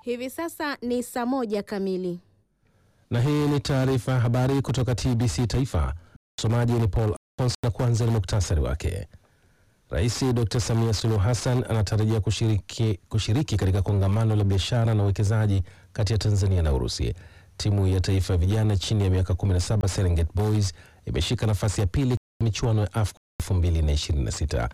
Hivi sasa ni saa moja kamili. Na hii ni taarifa ya habari kutoka TBC Taifa. Msomaji ni Paul Alphonse na kwanza ni muktasari wake. Rais Dr. Samia Suluhu Hassan anatarajia kushiriki, kushiriki katika kongamano la biashara na uwekezaji kati ya Tanzania na Urusi. Timu ya taifa ya vijana chini ya miaka 17 Serengeti Boys imeshika nafasi ya pili katika michuano ya AFCON 2026.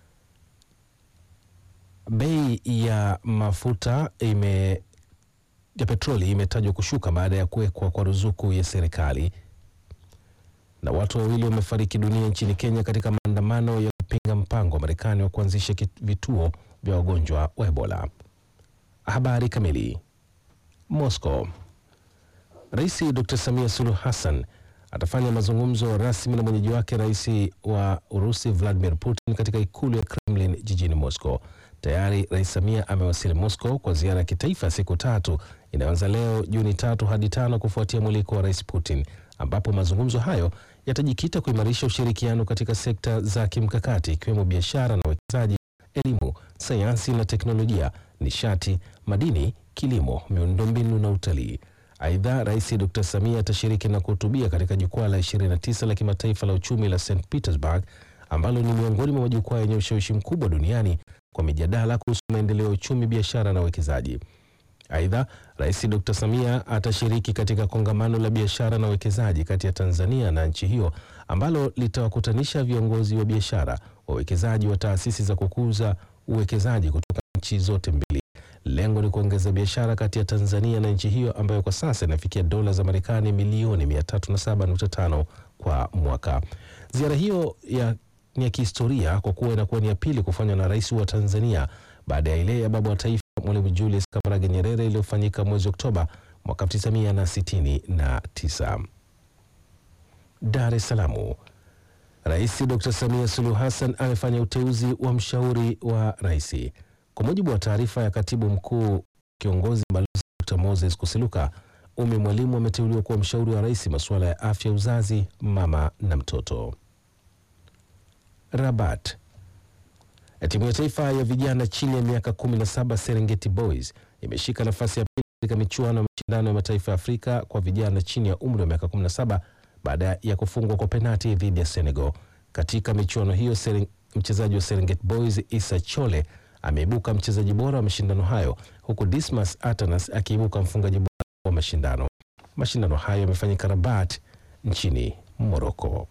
Bei ya mafuta ime ya petroli imetajwa kushuka baada ya kuwekwa kwa ruzuku ya serikali. Na watu wawili wamefariki dunia nchini Kenya katika maandamano ya kupinga mpango wa Marekani wa kuanzisha vituo vya wagonjwa wa Ebola. Habari kamili. Moscow. Rais Dr. Samia Suluhu Hassan atafanya mazungumzo rasmi na mwenyeji wake rais wa Urusi Vladimir Putin katika ikulu ya Kremlin jijini Moscow. Tayari Rais Samia amewasili Moscow kwa ziara ya kitaifa ya siku tatu inayoanza leo Juni tatu hadi tano kufuatia mwaliko wa Rais Putin, ambapo mazungumzo hayo yatajikita kuimarisha ushirikiano katika sekta za kimkakati ikiwemo biashara na uwekezaji, elimu, sayansi na teknolojia, nishati, madini, kilimo, miundombinu na utalii. Aidha, Rais Dr. Samia atashiriki na kuhutubia katika jukwaa la 29 la kimataifa la uchumi la St Petersburg ambalo ni miongoni mwa majukwaa yenye ushawishi mkubwa duniani kwa mijadala kuhusu maendeleo ya uchumi, biashara na uwekezaji. Aidha, Rais Dr. Samia atashiriki katika kongamano la biashara na uwekezaji kati ya Tanzania na nchi hiyo ambalo litawakutanisha viongozi wa biashara, wawekezaji wa taasisi za kukuza uwekezaji kutoka nchi zote mbili. Lengo ni kuongeza biashara kati ya Tanzania na nchi hiyo ambayo kwa sasa inafikia dola za Marekani milioni 307.5 kwa mwaka. Ziara hiyo ya ni ya kihistoria kwa kuwa inakuwa ni ya pili kufanywa na rais wa Tanzania baada ya ile ya baba wa taifa Mwalimu Julius Kambarage Nyerere iliyofanyika mwezi Oktoba mwaka 1969. Dar es Salaam. Rais Dr. Samia Suluhu Hassan amefanya uteuzi wa mshauri wa rais. Kwa mujibu wa taarifa ya katibu mkuu kiongozi Balozi Dr. Moses Kusiluka, Umi Mwalimu ameteuliwa kuwa mshauri wa rais masuala ya afya, uzazi, mama na mtoto. Rabat. Timu ya taifa ya vijana chini ya miaka 17 Serengeti Boys imeshika nafasi ya pili katika michuano ya mashindano ya mataifa ya Afrika kwa vijana chini ya umri wa miaka 17 baada ya kufungwa kwa penati dhidi ya Senegal. Katika michuano hiyo, mchezaji wa Serengeti Boys Isa Chole ameibuka mchezaji bora wa mashindano hayo huku Dismas Atanas akiibuka mfungaji bora wa mashindano. Mashindano hayo yamefanyika Rabat nchini Morocco.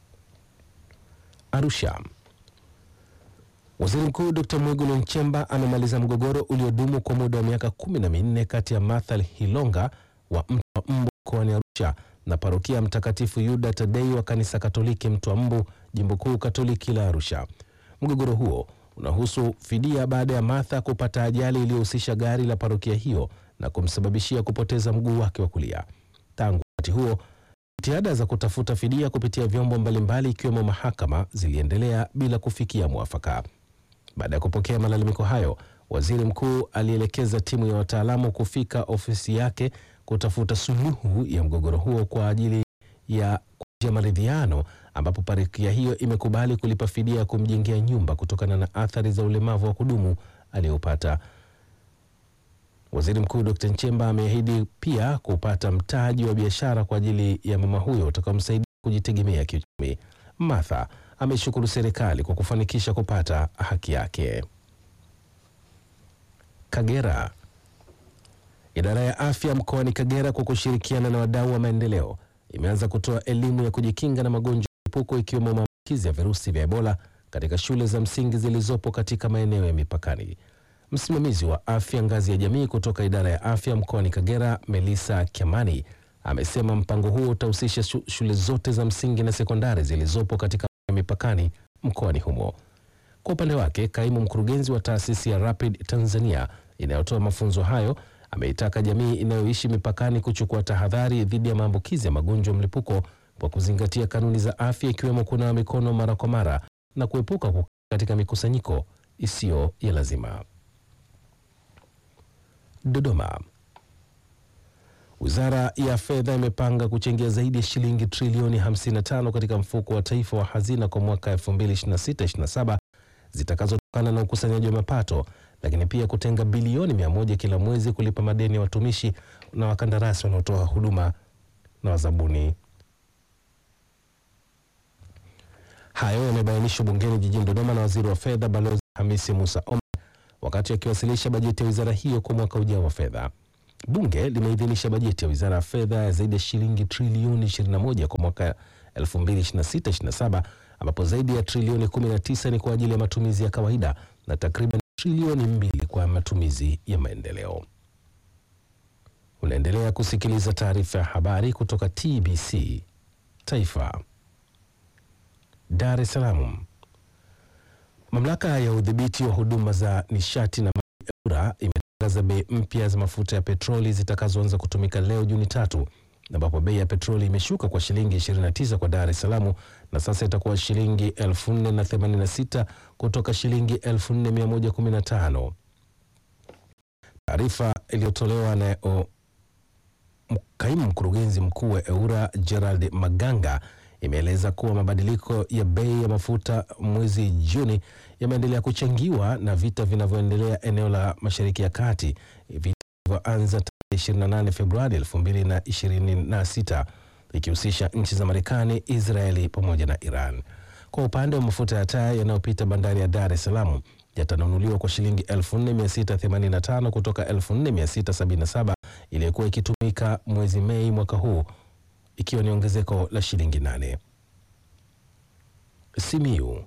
Arusha. Waziri Mkuu Dr. Mwigulu Nchemba amemaliza mgogoro uliodumu kwa muda wa miaka kumi na minne kati ya Marthal Hilonga wa Mtwa Mbu mkoani Arusha na parokia Mtakatifu Yuda Tadei wa kanisa Katoliki Mtwa Mbu, jimbo kuu Katoliki la Arusha. Mgogoro huo unahusu fidia baada ya Martha kupata ajali iliyohusisha gari la parokia hiyo na kumsababishia kupoteza mguu wake wa kulia. Tangu wakati huo jitihada za kutafuta fidia kupitia vyombo mbalimbali ikiwemo mahakama ziliendelea bila kufikia mwafaka. Baada ya kupokea malalamiko hayo, waziri mkuu alielekeza timu ya wataalamu kufika ofisi yake kutafuta suluhu ya mgogoro huo kwa ajili ya kuja maridhiano, ambapo parokia hiyo imekubali kulipa fidia ya kumjengea nyumba kutokana na athari za ulemavu wa kudumu aliyopata. Waziri Mkuu Dr. Nchemba ameahidi pia kupata mtaji wa biashara kwa ajili ya mama huyo utakaomsaidia kujitegemea kiuchumi. Martha ameshukuru serikali kwa kufanikisha kupata haki yake. Kagera. Idara ya afya mkoani Kagera kwa kushirikiana na wadau wa maendeleo imeanza kutoa elimu ya kujikinga na magonjwa ya mlipuko ikiwemo maambukizi ya virusi vya Ebola katika shule za msingi zilizopo katika maeneo ya mipakani. Msimamizi wa afya ngazi ya jamii kutoka idara ya afya mkoani Kagera, Melissa Kiamani, amesema mpango huo utahusisha shule zote za msingi na sekondari zilizopo katika mipakani mkoani humo. Kwa upande wake, kaimu mkurugenzi wa taasisi ya Rapid Tanzania inayotoa mafunzo hayo ameitaka jamii inayoishi mipakani kuchukua tahadhari dhidi ya maambukizi ya magonjwa mlipuko kwa kuzingatia kanuni za afya ikiwemo kunawa mikono mara kwa mara na kuepuka kukaa katika mikusanyiko isiyo ya lazima. Dodoma. Wizara ya Fedha imepanga kuchangia zaidi ya shilingi trilioni 55 katika mfuko wa taifa wa hazina kwa mwaka 2026/27 zitakazotokana na ukusanyaji wa mapato lakini pia kutenga bilioni mia moja kila mwezi kulipa madeni ya watumishi na wakandarasi wanaotoa huduma na wazabuni. Hayo yamebainishwa bungeni jijini Dodoma na waziri wa fedha Balozi Hamisi Musa Omar wakati akiwasilisha bajeti ya wizara hiyo kwa mwaka ujao wa fedha. Bunge limeidhinisha bajeti ya wizara ya fedha ya zaidi ya shilingi trilioni 21 kwa mwaka 2026/27 ambapo zaidi ya trilioni 19 ni kwa ajili ya matumizi ya kawaida na takriban trilioni mbili kwa matumizi ya maendeleo. Unaendelea kusikiliza taarifa ya habari kutoka TBC Taifa. Dar es Salaam. Mamlaka ya udhibiti wa huduma za nishati na maji EWURA imetangaza bei mpya za mafuta ya petroli zitakazoanza kutumika leo Juni tatu, ambapo bei ya petroli imeshuka kwa shilingi 29 kwa Dar es Salaam na sasa itakuwa shilingi 4086 kutoka shilingi 4115. Taarifa iliyotolewa na o, kaimu mkurugenzi mkuu wa EWURA Gerald Maganga imeeleza kuwa mabadiliko ya bei ya mafuta mwezi Juni yameendelea kuchangiwa na vita vinavyoendelea eneo la Mashariki ya Kati, vita vilivyoanza tarehe 28 Februari 2026 ikihusisha nchi za Marekani, Israeli pamoja na Iran. Kwa upande wa mafuta ya taa yanayopita bandari ya Dar es Salaam yatanunuliwa kwa shilingi 4685 kutoka 4677 iliyokuwa ikitumika mwezi Mei mwaka huu ikiwa ni ongezeko la shilingi nane. Simiyu.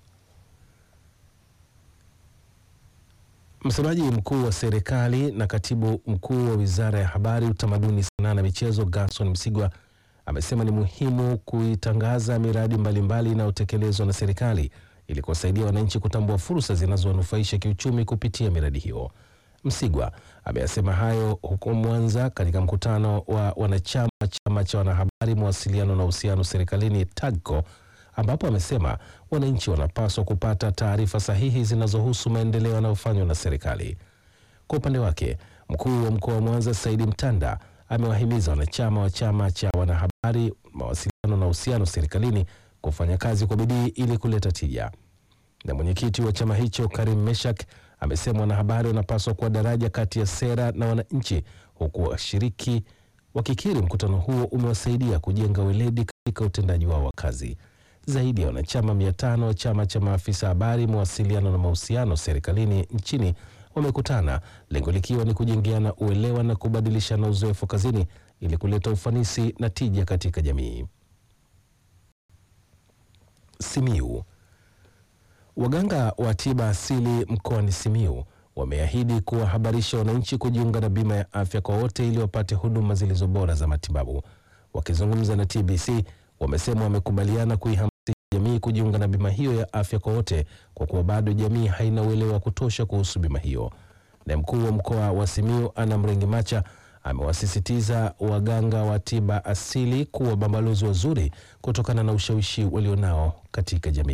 Msemaji mkuu wa serikali na katibu mkuu wa wizara ya habari, utamaduni, sanaa na michezo Gerson Msigwa amesema ni muhimu kuitangaza miradi mbalimbali inayotekelezwa na serikali ili kuwasaidia wananchi kutambua fursa zinazowanufaisha kiuchumi kupitia miradi hiyo. Msigwa ameyasema hayo huko Mwanza katika mkutano wa wanachama wa chama cha wanahabari, mawasiliano na uhusiano serikalini TAGCO, ambapo amesema wananchi wanapaswa kupata taarifa sahihi zinazohusu maendeleo yanayofanywa na serikali. Kwa upande wake, mkuu wa mkoa wa Mwanza Saidi Mtanda amewahimiza wanachama wa chama cha wanahabari, mawasiliano na uhusiano serikalini kufanya kazi kwa bidii ili kuleta tija. Na mwenyekiti wa chama hicho Karim Meshak amesema wanahabari wanapaswa kuwa daraja kati ya sera na wananchi, huku washiriki wakikiri mkutano huo umewasaidia kujenga weledi katika utendaji wao wa kazi. Zaidi ya wanachama mia tano wa chama cha maafisa habari, mawasiliano na mahusiano serikalini nchini wamekutana, lengo likiwa ni kujengeana uelewa na kubadilishana uzoefu kazini ili kuleta ufanisi na tija katika jamii. Simiu. Waganga wa tiba asili mkoani Simiu wameahidi kuwahabarisha wananchi kujiunga na bima ya afya kwa wote ili wapate huduma zilizo bora za matibabu. Wakizungumza na TBC, wamesema wamekubaliana kuihamasisha jamii kujiunga na bima hiyo ya afya kwa wote kwa kuwa bado jamii haina uelewa wa kutosha kuhusu bima hiyo. Na mkuu wa mkoa wa Simiu Ana Mrengi Macha amewasisitiza waganga wa tiba asili kuwa mabalozi wazuri kutokana na ushawishi walionao katika jamii.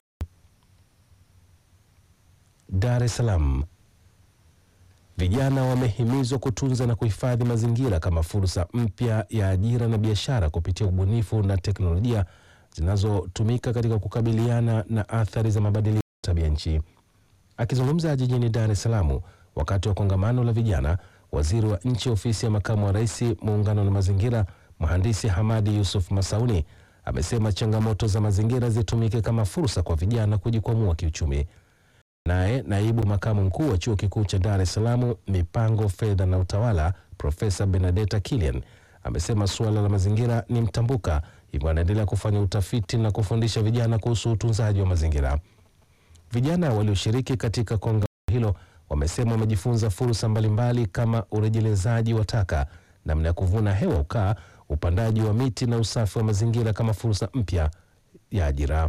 Dar es Salaam. Vijana wamehimizwa kutunza na kuhifadhi mazingira kama fursa mpya ya ajira na biashara kupitia ubunifu na teknolojia zinazotumika katika kukabiliana na athari za mabadiliko ya tabia nchi. Akizungumza jijini Dar es Salaam wakati wa kongamano la vijana, waziri wa nchi ofisi ya makamu wa rais muungano na mazingira, mhandisi Hamadi Yusuf Masauni amesema changamoto za mazingira zitumike kama fursa kwa vijana kujikwamua kiuchumi. Naye naibu makamu mkuu wa chuo kikuu cha Dar es Salaam mipango, fedha na utawala, Profesa Benedetta Kilian amesema suala la mazingira ni mtambuka, hivyo anaendelea kufanya utafiti na kufundisha vijana kuhusu utunzaji wa mazingira. Vijana walioshiriki katika kongamano hilo wamesema wamejifunza fursa mbalimbali kama urejelezaji wa taka, namna ya kuvuna hewa ukaa, upandaji wa miti na usafi wa mazingira kama fursa mpya ya ajira.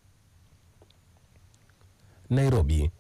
Nairobi.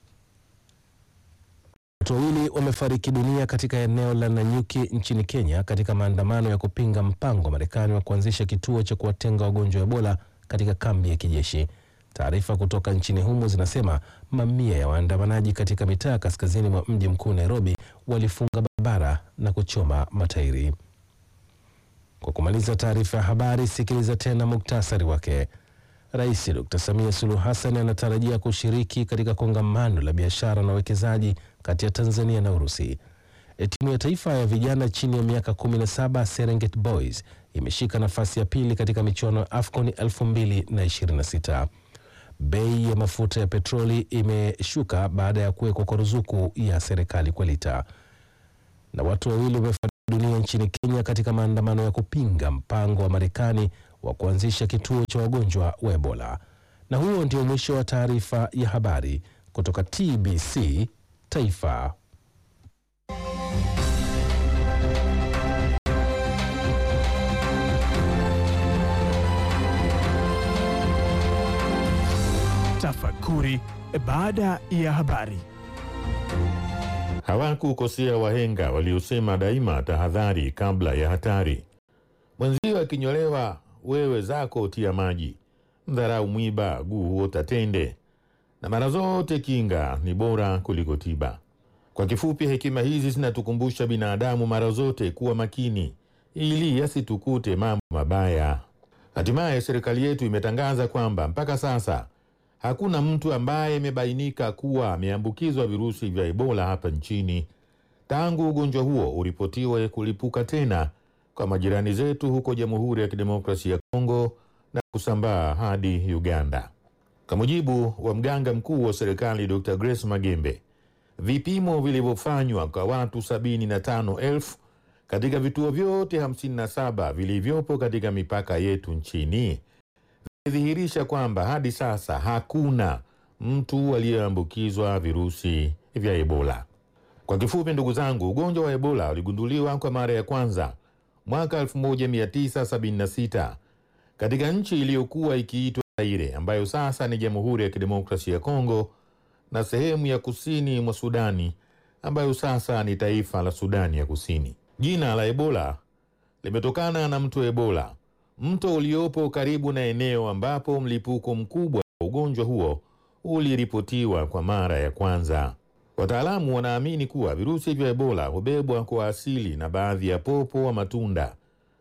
Watu wawili wamefariki dunia katika eneo la Nanyuki nchini Kenya katika maandamano ya kupinga mpango wa Marekani wa kuanzisha kituo cha kuwatenga wagonjwa wa Ebola katika kambi ya kijeshi. Taarifa kutoka nchini humo zinasema mamia ya waandamanaji katika mitaa kaskazini mwa mji mkuu Nairobi walifunga barabara na kuchoma matairi. Kwa kumaliza taarifa ya habari, sikiliza tena muktasari wake. Rais Dr. Samia Suluhu Hassan anatarajia kushiriki katika kongamano la biashara na uwekezaji kati ya Tanzania na Urusi. Timu ya taifa ya vijana chini ya miaka 17 Serengeti Boys imeshika nafasi ya pili katika michuano ya AFCON 2026. Bei ya mafuta ya petroli imeshuka baada ya kuwekwa kwa ruzuku ya serikali kwa lita. Na watu wawili wamefariki dunia nchini Kenya katika maandamano ya kupinga mpango wa Marekani wa kuanzisha kituo cha wagonjwa wa Ebola. Na huo ndio mwisho wa taarifa ya habari kutoka TBC Taifa. Tafakuri baada ya habari. Hawakukosea wahenga waliosema daima tahadhari kabla ya hatari. Mwenzio akinyolewa, wewe zako tia maji. Mdharau mwiba, guu huota tende, na mara zote kinga ni bora kuliko tiba. Kwa kifupi, hekima hizi zinatukumbusha binadamu mara zote kuwa makini ili yasitukute mambo mabaya. Hatimaye serikali yetu imetangaza kwamba mpaka sasa hakuna mtu ambaye imebainika kuwa ameambukizwa virusi vya Ebola hapa nchini tangu ugonjwa huo uripotiwe kulipuka tena kwa majirani zetu huko Jamhuri ya Kidemokrasia ya Kongo na kusambaa hadi Uganda. Kwa mujibu wa mganga mkuu wa serikali Dr. Grace Magembe, vipimo vilivyofanywa kwa watu 75,000 katika vituo vyote 57 vilivyopo katika mipaka yetu nchini imedhihirisha kwamba hadi sasa hakuna mtu aliyeambukizwa virusi vya Ebola. Kwa kifupi, ndugu zangu, ugonjwa wa Ebola uligunduliwa kwa mara ya kwanza mwaka 1976 katika nchi iliyokuwa ikiitwa Zaire, ambayo sasa ni Jamhuri ya Kidemokrasia ya Kongo, na sehemu ya kusini mwa Sudani, ambayo sasa ni taifa la Sudani ya Kusini. Jina la Ebola limetokana na mto Ebola, mto uliopo karibu na eneo ambapo mlipuko mkubwa wa ugonjwa huo uliripotiwa kwa mara ya kwanza. Wataalamu wanaamini kuwa virusi vya Ebola hubebwa kwa asili na baadhi ya popo wa matunda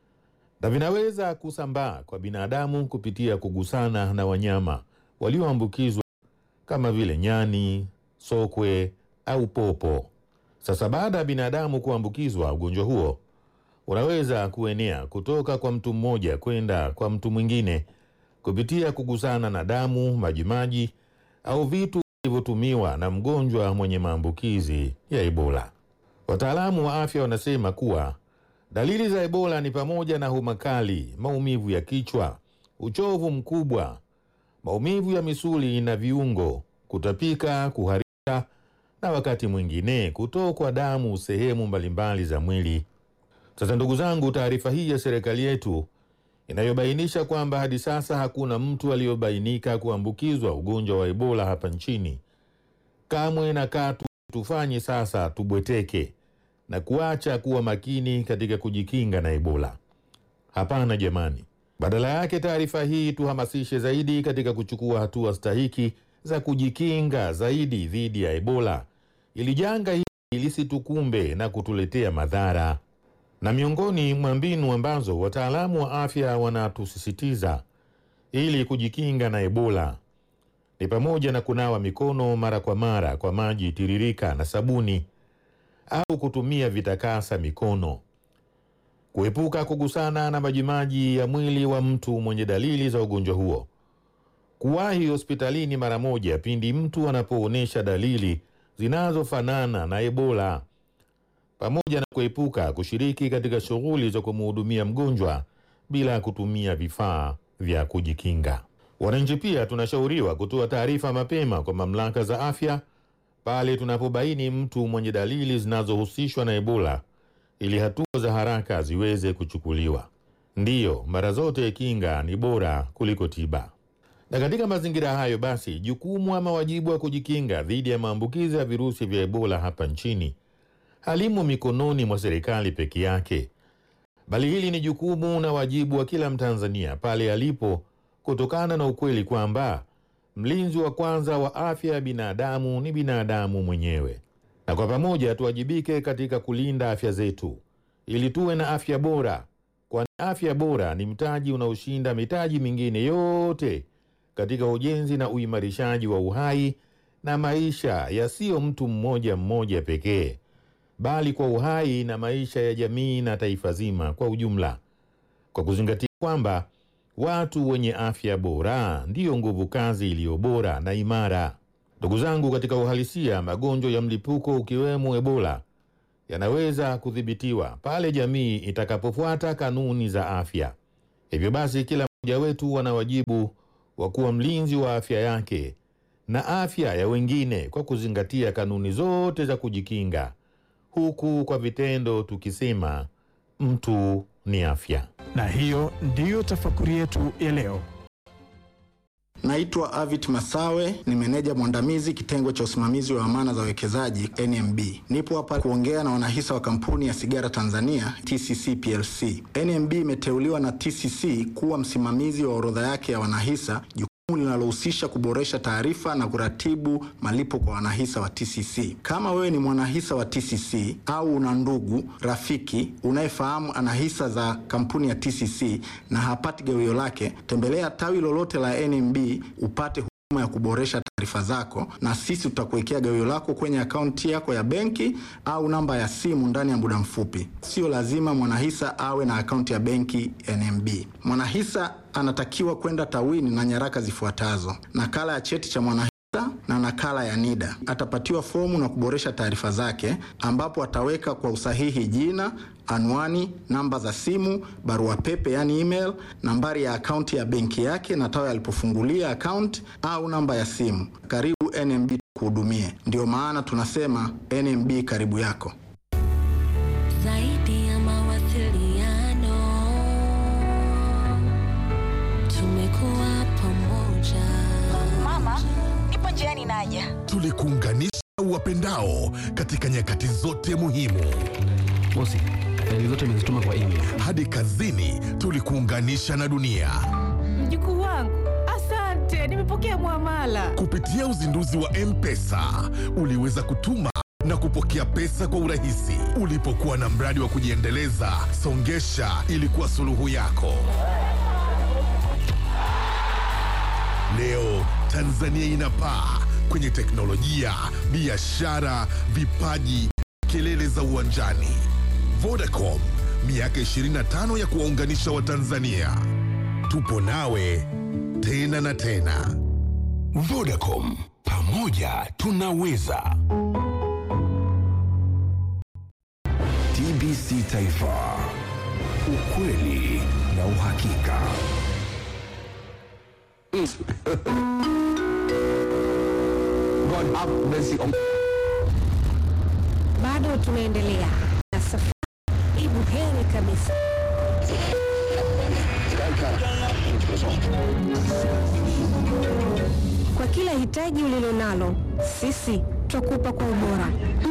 na vinaweza kusambaa kwa binadamu kupitia kugusana na wanyama walioambukizwa kama vile nyani, sokwe au popo. Sasa baada ya binadamu kuambukizwa ugonjwa huo unaweza kuenea kutoka kwa mtu mmoja kwenda kwa mtu mwingine kupitia kugusana na damu, majimaji au vitu vilivyotumiwa na mgonjwa mwenye maambukizi ya Ebola. Wataalamu wa afya wanasema kuwa dalili za Ebola ni pamoja na homa kali, maumivu ya kichwa, uchovu mkubwa, maumivu ya misuli na viungo, kutapika, kuharisha na wakati mwingine kutokwa damu sehemu mbalimbali za mwili. Sasa ndugu zangu, taarifa hii ya serikali yetu inayobainisha kwamba hadi sasa hakuna mtu aliyobainika kuambukizwa ugonjwa wa Ebola hapa nchini, kamwe na katu tufanye sasa tubweteke na kuacha kuwa makini katika kujikinga na Ebola. Hapana jamani, badala yake taarifa hii tuhamasishe zaidi katika kuchukua hatua stahiki za kujikinga zaidi dhidi ya Ebola ili janga hili lisitukumbe na kutuletea madhara na miongoni mwa mbinu ambazo wataalamu wa afya wanatusisitiza ili kujikinga na Ebola ni pamoja na kunawa mikono mara kwa mara kwa maji tiririka na sabuni au kutumia vitakasa mikono, kuepuka kugusana na majimaji ya mwili wa mtu mwenye dalili za ugonjwa huo, kuwahi hospitalini mara moja pindi mtu anapoonyesha dalili zinazofanana na Ebola pamoja na kuepuka kushiriki katika shughuli za kumhudumia mgonjwa bila kutumia vifaa vya kujikinga. Wananchi pia tunashauriwa kutoa taarifa mapema kwa mamlaka za afya pale tunapobaini mtu mwenye dalili zinazohusishwa na Ebola ili hatua za haraka ziweze kuchukuliwa. Ndiyo, mara zote kinga ni bora kuliko tiba. Na katika mazingira hayo basi, jukumu ama wajibu wa kujikinga dhidi ya maambukizi ya virusi vya Ebola hapa nchini halimo mikononi mwa serikali peke yake, bali hili ni jukumu na wajibu wa kila Mtanzania pale alipo, kutokana na ukweli kwamba mlinzi wa kwanza wa afya ya binadamu ni binadamu mwenyewe, na kwa pamoja tuwajibike katika kulinda afya zetu ili tuwe na afya bora, kwani afya bora ni mtaji unaoshinda mitaji mingine yote katika ujenzi na uimarishaji wa uhai na maisha yasiyo mtu mmoja mmoja pekee, bali kwa uhai na maisha ya jamii na taifa zima kwa ujumla, kwa kuzingatia kwamba watu wenye afya bora ndiyo nguvu kazi iliyo bora na imara. Ndugu zangu, katika uhalisia, magonjwa ya mlipuko ukiwemo Ebola yanaweza kudhibitiwa pale jamii itakapofuata kanuni za afya. Hivyo basi, kila mmoja wetu ana wajibu wa kuwa mlinzi wa afya yake na afya ya wengine kwa kuzingatia kanuni zote za kujikinga, huku kwa vitendo tukisema mtu ni afya. Na hiyo ndiyo tafakuri yetu ya leo. Naitwa Avit Masawe, ni meneja mwandamizi kitengo cha usimamizi wa amana za wawekezaji NMB. Nipo hapa kuongea na wanahisa wa kampuni ya sigara Tanzania TCC PLC. NMB imeteuliwa na TCC kuwa msimamizi wa orodha yake ya wanahisa jukumu linalohusisha kuboresha taarifa na kuratibu malipo kwa wanahisa wa TCC. Kama wewe ni mwanahisa wa TCC au una ndugu rafiki unayefahamu ana hisa za kampuni ya TCC na hapati gawio lake, tembelea tawi lolote la NMB upate huduma ya kuboresha taarifa zako, na sisi tutakuwekea gawio lako kwenye akaunti yako ya benki au namba ya simu ndani ya muda mfupi. Sio lazima mwanahisa awe na akaunti ya benki NMB. Mwanahisa anatakiwa kwenda tawini na nyaraka zifuatazo: nakala ya cheti cha mwanahisa na nakala ya NIDA. Atapatiwa fomu na kuboresha taarifa zake, ambapo ataweka kwa usahihi jina, anwani, namba za simu, barua pepe yani email, nambari ya akaunti ya benki yake na tawi alipofungulia akaunti au namba ya simu. Karibu NMB kuhudumie. Ndio maana tunasema NMB karibu yako. Zaidi ya mawasiliano, tumekuwa pamoja. Mama, nipo njiani naja. tulikuunganisha uwapendao katika nyakati zote muhimu. Bosi, faili zote nimezituma kwa email. Hadi kazini tulikuunganisha na dunia Mjukuu wangu, asante, nimepokea mwamala. kupitia uzinduzi wa M-Pesa. Uliweza kutuma na kupokea pesa kwa urahisi. Ulipokuwa na mradi wa kujiendeleza, Songesha ilikuwa suluhu yako. Leo Tanzania inapaa kwenye teknolojia, biashara, vipaji, kelele za uwanjani. Vodacom, miaka 25 ya kuwaunganisha Watanzania. Tupo nawe tena na tena. Vodacom, pamoja tunaweza. TBC Taifa, ukweli na uhakika. God have mercy on Bado tunaendelea na safari. Ibu heri kabisa. Kwa kila hitaji ulilonalo, sisi twakupa kwa ubora.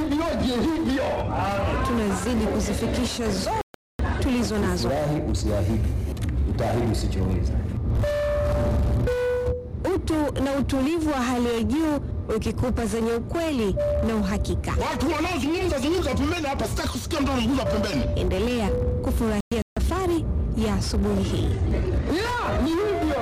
Tunazidi kuzifikisha zote tulizo nazo. usiahidi, utaahidi usichoweza. Utu na utulivu wa hali ya juu ukikupa zenye ukweli na uhakika. Watu wanaozungumza zungumza pembeni hapa, sitaki kusikia mtu anazungumza pembeni. Endelea kufurahia safari ya asubuhi hii. Yeah, ni hivyo.